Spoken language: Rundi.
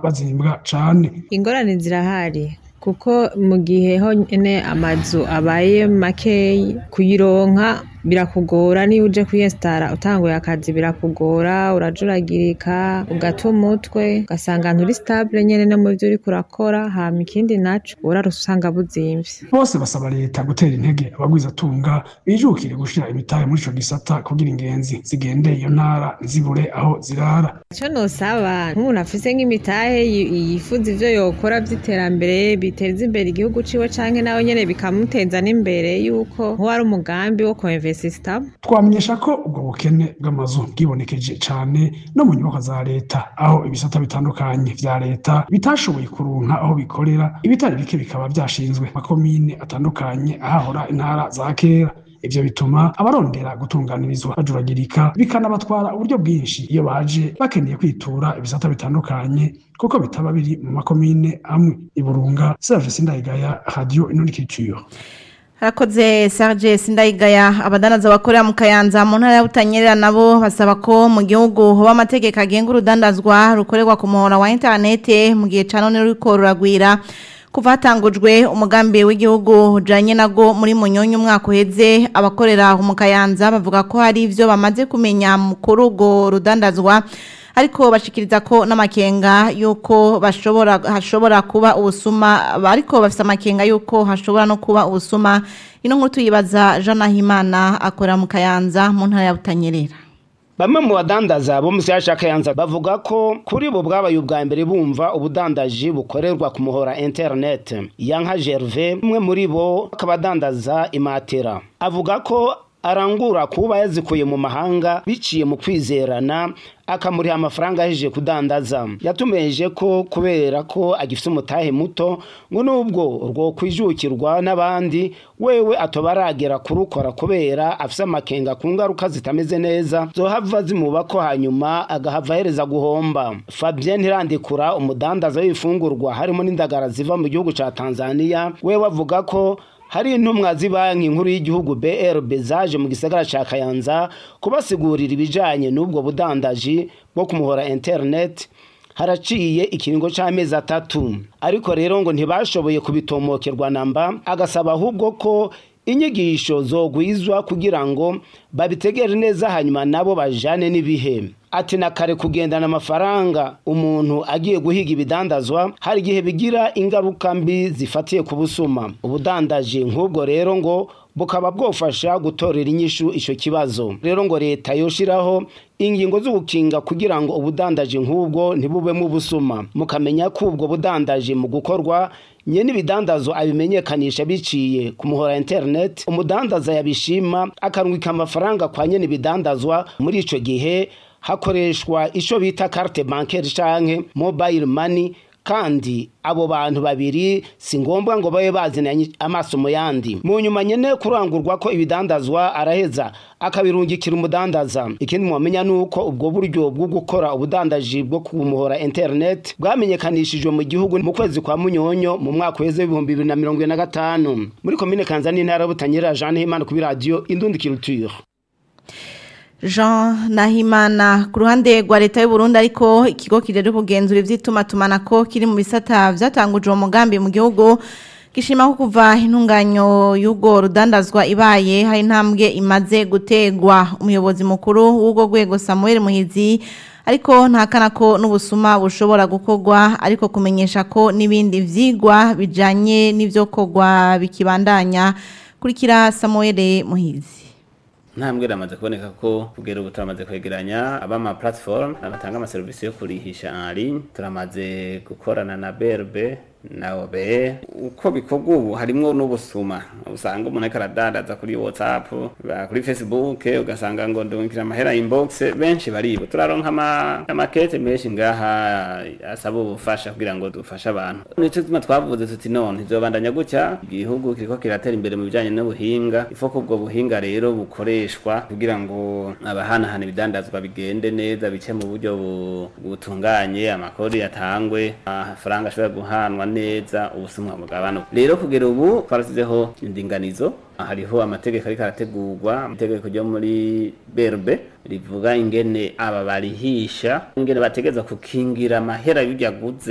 bazimbwa cane ingorane zirahari kuko mu gihe honyine amazu abaye makeyi kuyironka birakugora niba uje kwiyesitara utanguye akazi birakugora urajuragirika ugata umutwe ugasanga nturi sitabule nyene no mu vyo uriko urakora hama ikindi naco urara usanga buzimvye bose basaba leta gutera intege abagwizatunga bijukire gushira imitahe muri ico gisata kugira ingenzi zigendeye iyo ntara ntizibure aho zirara ico nosaba nk'umuntu afise nk'imitahe yi- yifuza ivyo yokora vy'iterambere biteza imbere igihugu ciwe canke nawe nyene bikamuteza n'imbere yuko nk'uwari umugambi wo koinvestisitamo twamenyesha ko ubwo bukene bw'amazu bwibonekeje cane no mu nyubakwa za leta aho ibisata bitandukanye vya leta bitashoboye kuronka aho bikorera ibitari bike bikaba vyashinzwe makomine atandukanye ahahora intara za kera ivyo bituma abarondera gutunganirizwa bajuragirika bikanabatwara uburyo bwinshi iyo baje bakeneye kwitura ibisata bitandukanye kuko bitaba biri mu makomine amwe iburunga serge sindayigaya radio inonikiture harakoze Serge Sindayigaya abadanaza bakorera mu Kayanza mu ntara ya Butanyerera nabo basaba ko mu gihugu hoba amategeko agenga urudandazwa rukorerwa ku muhora wa internet mu gihe ca none ruriko ruragwira kuva hatangujwe umugambi w'igihugu ujanye nago muri munyonyo umwaka uheze abakorera mu Kayanza bavuga ko hari ivyo bamaze kumenya mu kuri urwo rudandazwa ariko bashikiriza ko n'amakenga yuko bashobora hashobora kuba ubusuma ariko bafite amakenga yuko hashobora no kuba ubusuma ino nkuru tuyibaza Jean Nahimana akora mu Kayanza mu ntara ya Butanyerera Bamwe mu badandaza bo mu Siyasha Kayanza bavuga ko kuri bo bwabaye ubwa mbere bumva ubudandaji bukorerwa ku muhora internet. Yanka Gervais umwe muri bo akabadandaza imatera. Avuga ko arangura kuba yazikuye mu mahanga biciye mu kwizerana akamuriha amafaranga ahejeje kudandaza yatumeje ko kubera ko agifite umutahe muto ngo nubwo urwo kwijukirwa n'abandi wewe atoba aragera kurukora kubera afise amakenga ku ngaruka zitameze neza zohava zimuba ko hanyuma agahava ahereza guhomba Fabien Ntirandikura umudandaza w'ibifungurwa harimo n'indagara ziva mu gihugu ca Tanzania wewe avuga ko hari intumwa z'ibanki nkuru y'igihugu BRB zaje mu gisagara ca Kayanza kubasigurira ibijanye n'ubwo budandaji bwo kumuhora internet haraciye ikiringo c'amezi atatu ariko rero ngo ntibashoboye kubitomokerwa namba agasaba ahubwo ko inyigisho zogwizwa kugira ngo babitegere neza hanyuma nabo bajane n'ibihe ati na kare kugendana amafaranga umuntu agiye guhiga ibidandazwa hari igihe bigira ingaruka mbi zifatiye ku busuma ubudandaji nk'ubwo rero ngo bukaba bwofasha gutorera inyishu ico kibazo rero ngo leta yoshiraho ingingo z'ugukinga kugira ngo ubudandaji nk'ubwo ntibubemo ubusuma mukamenya ko ubwo budandaji mu gukorwa nye n'ibidandazo abimenyekanisha biciye ku muhora internet umudandaza yabishima akarungika amafaranga kwa nyene ibidandazwa muri ico gihe hakoreshwa ico bita carte bancaire canke mobile money kandi abo bantu babiri si ngombwa ngo babe bazinanye amaso mu yandi mu nyuma nyene kurangurwa ko ibidandazwa araheza akabirungikira umudandaza ikindi mwamenya nuko ubwo buryo bwo gukora ubudandaji bwo kumuhora internet bwamenyekanishijwe mu gihugu mu kwezi kwa munyonyo mu mwaka weze w'ibihumbi bibiri na mirongo ine na gatanu muri komine kanzani intara y'ubutanyerera jean himana kuri radiyo indundi culture Jean Nahimana ku ruhande rwa leta y'u Burundi ariko ikigo kijeje kugenzura ivy'itumatumanako kiri mu bisata vyatanguje uwo mugambi mu gihugu gishima ko kuva intunganyo y'ubwo rudandazwa ibaye hari intambwe imaze gutegwa umuyobozi mukuru w'ubwo rwego Samuel Muhizi ariko ntakana ko n'ubusuma bushobora gukorwa ariko kumenyesha ko n'ibindi vyigwa bijanye n'ivyo kogwa bikibandanya kurikira Samuel Muhizi ntambwe ramaze kuboneka ko kugera ubu turamaze kwegeranya abama platform abatanga amaserivisi yo kurihisha en ligne turamaze gukorana na BRB na OBE uko bikorwa ubu harimwo n'ubusuma usanga umuntu ariko aradandaza kuri WhatsApp ba- kuri Facebook ugasanga ngo ndungikira amahera inbox benshi baribo turaronka ama amakete menshi ngaha asaba ubufasha kugira ngo dufashe abantu nico tuma twavuze tuti none ntizobandanya gutya igihugu kiriko kiratera imbere mu bijanye n'ubuhinga ifo ko ubwo buhinga rero bukoreshwa kugira ngo abahanahana ibidandazwa bigende neza bice mu buryo bu- butunganye amakori yatangwe amafaranga ashobora guhanwa neza ubusumwa bugabanuka rero kugera ubu twarasizeho indinganizo hariho amategeko ariko arategurwa itegeko ryo muri berbe rivuga ingene aba barihisha ingene bategeza kukingira amahera y'ibyo aguze